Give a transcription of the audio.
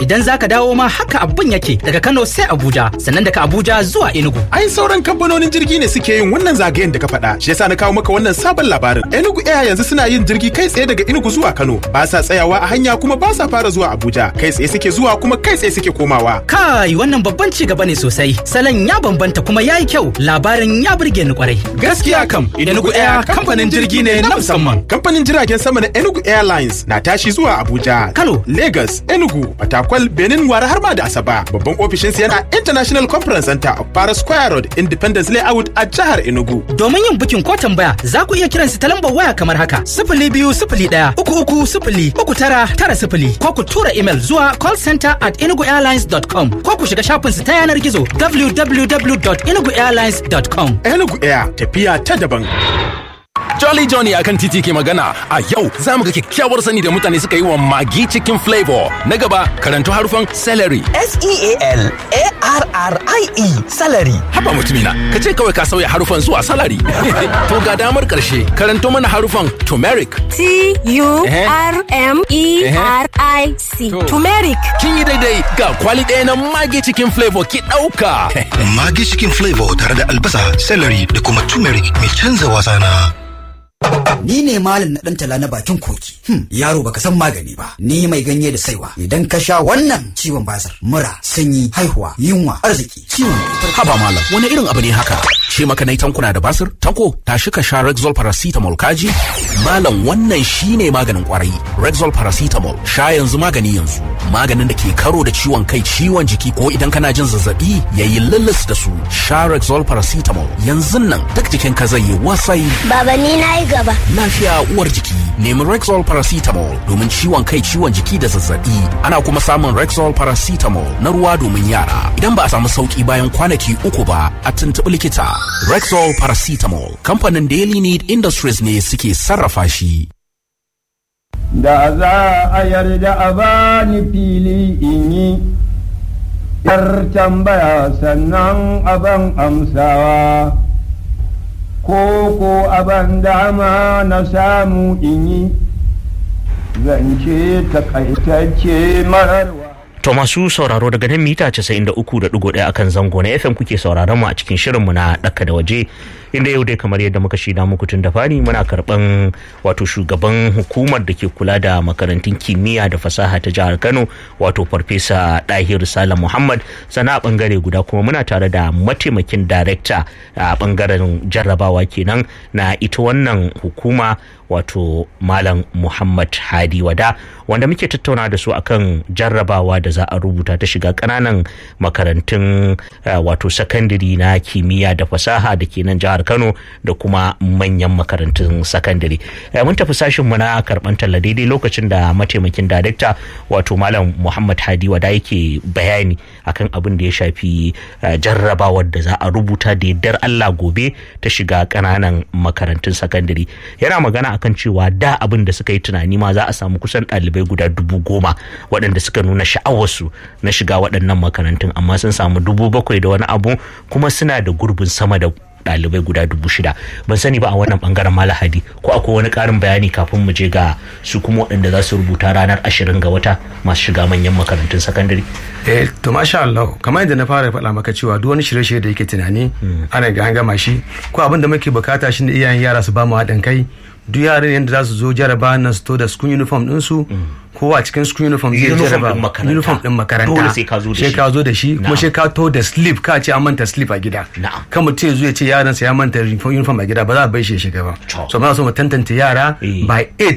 idan zaka dawo ma haka abun yake daga Kano sai Abuja sannan daga Abuja zuwa Enugu ai sauran kamfanonin jirgi ne suke yin wannan zagayen da ka faɗa shi yasa na kawo maka wannan sabon labarin Enugu Air yanzu suna yin jirgi kai tsaye daga Enugu zuwa Kano ba sa tsayawa a hanya kuma ba sa fara zuwa Abuja kai tsaye suke zuwa kuma kai tsaye suke komawa kai wannan babban ci gaba ne sosai salon ya bambanta kuma yayi kyau labarin ya burge ni kwarai gaskiya kam Enugu Air kamfanin jirgi ne na musamman kamfanin jiragen sama na Enugu Airlines na tashi zuwa Abuja Kano Lagos Enugu Fatakwal Benin Wara har ma da Asaba babban ofishinsa yana International Conference Center of Para Square Road Independence Layout a jihar Enugu domin yin bukin ko tambaya za ku iya kiran su ta lambar waya kamar haka sifili biyu sifili ɗaya uku uku sifili uku tara tara sifili ko ku tura email zuwa callcenter at enuguairlines.com ko ku shiga shafinsu ta yanar gizo www.enuguairlines.com Enugu Air tafiya ta daban Jolly Johnny akan titi ke magana a yau za mu ga kyakkyawar sani da mutane suka yi wa magi cikin flavor na gaba karanto harufan celery S-E-A-L-A-R-R-I-E salary. haba mutumina ka ce kawai ka sauya harufan zuwa salary to ga damar karshe karanto mana harufan turmeric T-U-R-M-E-R-I-C. To. Turmeric. kin yi daidai ga kwali ɗaya na magi cikin flavor ki ɗauka Magi cikin flavor tare da albasa, celery da kuma turmeric mai canza wasa na. Ni ne malam na ɗan tala na bakin koki. Hmm, yaro baka san magani ba. Ni mai ganye da saiwa. Idan ka sha wannan ciwon basir, mura, sanyi, haihuwa, yunwa, arziki, ciwon haba malam wani irin abu ne haka ce maka nai tankuna da basir tanko tashi ka sha rexol paracetamol kaji malam wannan shine maganin kwarai rexol paracetamol sha yanzu magani yanzu maganin da ke karo da ciwon kai ciwon jiki ko idan kana jin zazzabi yayi lulus da su sha rexol paracetamol yanzu nan duk jikin ka zai yi wasai Baba ni na yi gaba. lafiya uwar jiki nemi rexol paracetamol domin ciwon kai ciwon jiki da zazzabi ana kuma samun rexol paracetamol na ruwa domin yara idan ba a samu sauki bayan kwanaki uku ba a tuntuɓi likita rexol paracetamol kamfanin daily need industries ne suke sarrafa shi da za a yarda a bani fili in yi yar tambaya sannan aban amsawa ko ko aban dama na samu in yi zance takaitacce mararwa To masu sauraro daga nan mita 93.1 akan zango na FM kuke sauraron mu a cikin shirinmu na ɗaka da waje inda yau dai kamar yadda muka shida muku tun da fari muna karɓan wato shugaban hukumar da ke kula da makarantun kimiyya da fasaha ta jihar Kano wato farfesa Dahir Salam Muhammad sana a bangare guda kuma muna tare da mataimakin darekta a bangaren jarrabawa kenan na ita wannan hukuma wato Malam Muhammad Hadi Wada wanda muke tattauna da su akan jarrabawa da za a rubuta ta shiga ƙananan makarantun uh, wato sakandare na kimiyya da fasaha da ke nan jihar Kano da kuma manyan makarantun sakandare. Uh, mun tafi sashin mu na karɓan talla daidai lokacin da mataimakin darekta wato Malam Muhammad Hadi Wada yake bayani akan abin da ya shafi uh, jarrabawar da za a rubuta da yardar Allah gobe ta shiga ƙananan makarantun sakandare. Yana magana akan cewa da abin da suka yi tunani ma za a samu kusan ɗalibai guda dubu goma waɗanda suka nuna sha'awarsu na shiga waɗannan makarantun amma sun samu dubu bakwai da wani abu kuma suna da gurbin sama da ɗalibai guda dubu shida ban sani ba a wannan bangaren malahadi ko akwai wani ƙarin bayani kafin mu je ga su kuma waɗanda za su rubuta ranar ashirin ga wata masu shiga manyan makarantun sakandare eh to masha Allah kamar yadda na fara faɗa maka cewa duk wani shirye-shirye da yake tunani ana ga an gama shi ko abin da muke bukata shi ne iyayen yara su ba mu haɗin kai duk yaran yadda za su zo jaraba nan su to da school uniform ɗinsu kowa a cikin school uniform zai Uniform jaraba ɗin makaranta. uniform ɗin makaranta Dole sai ka zo da sai shi. ka zo da shi kuma Na'am. sai ka to da slip ka ce an manta slip a gida Na'am. kan mutum ya zo ya ce yaransa ya manta uniform a gida ba za a bai shi ya shiga ba To. so muna so mu tantance yara Eh. by 8